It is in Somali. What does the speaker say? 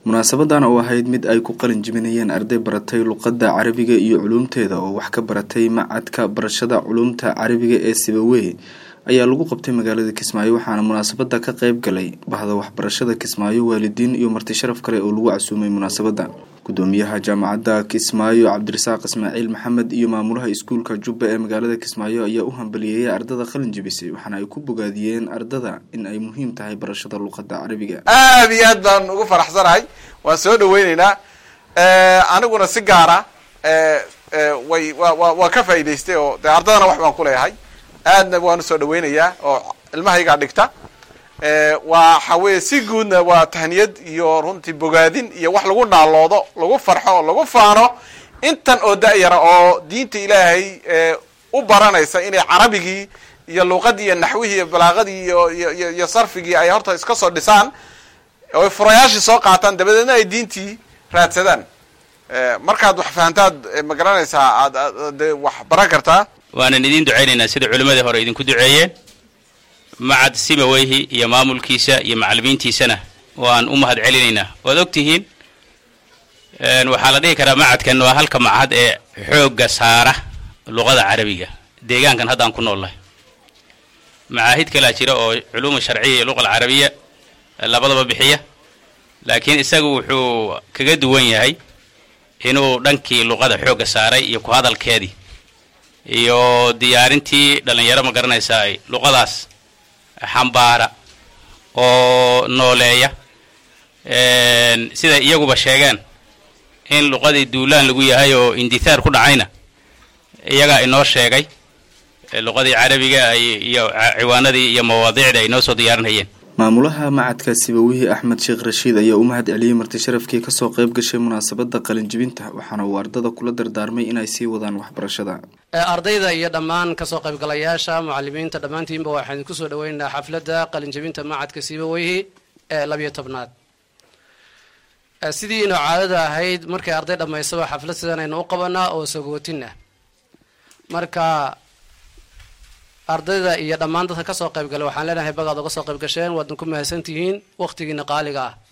munaasabadan oo ahayd mid ay ku qalin jibinayeen arday baratay luqadda carabiga iyo culuumteeda oo wax ka baratay macadka barashada culuumta carabiga ee sibawey ayaa lagu qabtay magaalada kismaayo waxaana munaasabada ka qeyb galay bahda waxbarashada kismaayo waalidiin iyo marti sharaf kale oo lagu casuumay munaasabada gudoomiyaha jaamacadda kismaayo cabdirasaaq ismaaciil maxamed iyo maamulaha iskuulka jubba ee magaalada kismaayo ayaa u hambaliyeeyay ardada qalin jibisay waxaana ay ku bogaadiyeen ardada in ay muhiim tahay barashada luqadda carabiga aad iyo aad baan ugu faraxsanahay waan soo dhaweyneynaa aniguna si gaara way wa wa waa ka faa'idaystay oo dee ardadana wax baan ku leeyahay aadna waan usoo dhaweynayaa oo ilmahaygaa dhigta waxa weye si guudna waa tahniyad iyo runtii bogaadin iyo wax lagu naaloodo lagu farxo oo lagu faano intan oo da-yara oo diinta ilaahay u baranaysa inay carabigii iyo luuqadii iyo naxwihii iyo balaaqadii iyo iyo iyo sarfigii ay horta iska soo dhisaan oy furayaashii soo qaataan dabadeedna ay diintii raadsadaan markaad wax fahantaad ma garanaysaa aad de wax baran kartaa waanan idiin ducaynaynaa sida culimmadii hore idinku duceeyeen macad simaweyhi iyo maamulkiisa iyo macalimiintiisana waan u mahad celinaynaa waad og tihiin waxaa la dhihi karaa macadkan waa halka macahad ee xoogga saara luqada carabiga deegaankan haddaan ku noollahay macaahid kalaa jira oo culuuma sharciya iyo luqa alcarabiya labadaba bixiya laakiin isagu wuxuu kaga duwan yahay inuu dhankii luqada xoogga saaray iyo ku hadalkeedii iyo diyaarintii dhallinyaro ma garanaysaa ay luqadaas xambaara oo nooleeya siday iyaguba sheegeen in luqadii duulaan lagu yahay oo indithaar ku dhacayna iyagaa inoo sheegay luqadii carabiga iyo ciwaanadii iyo mawaadiicda ay noo soo diyaarinayeen maamulaha macadka sibawihii axmed sheekh rashiid ayaa u mahad celiyey marti sharafkii kasoo qayb gashay munaasabada qalinjibinta waxaana uu ardada kula dardaarmay inay sii wadaan waxbarashada ardayda iyo dhammaan kasoo qaybgalayaasha mucalimiinta dhammaantiinba waxaan idinku soo dhaweynaynaa xafladda qalinjibinta macadka sibaweyhi ee labiyo tobnaad sidii inoo caadada ahayd markay arday dhammaysaba xaflad sidan aynu u qabanaa oo sagootin ah marka ardayda iyo dhammaan dadka kasoo qayb gala waxaan leenahay bagaad oga soo qayb gasheen waadna ku mahadsantihiin waqtigiina qaaliga ah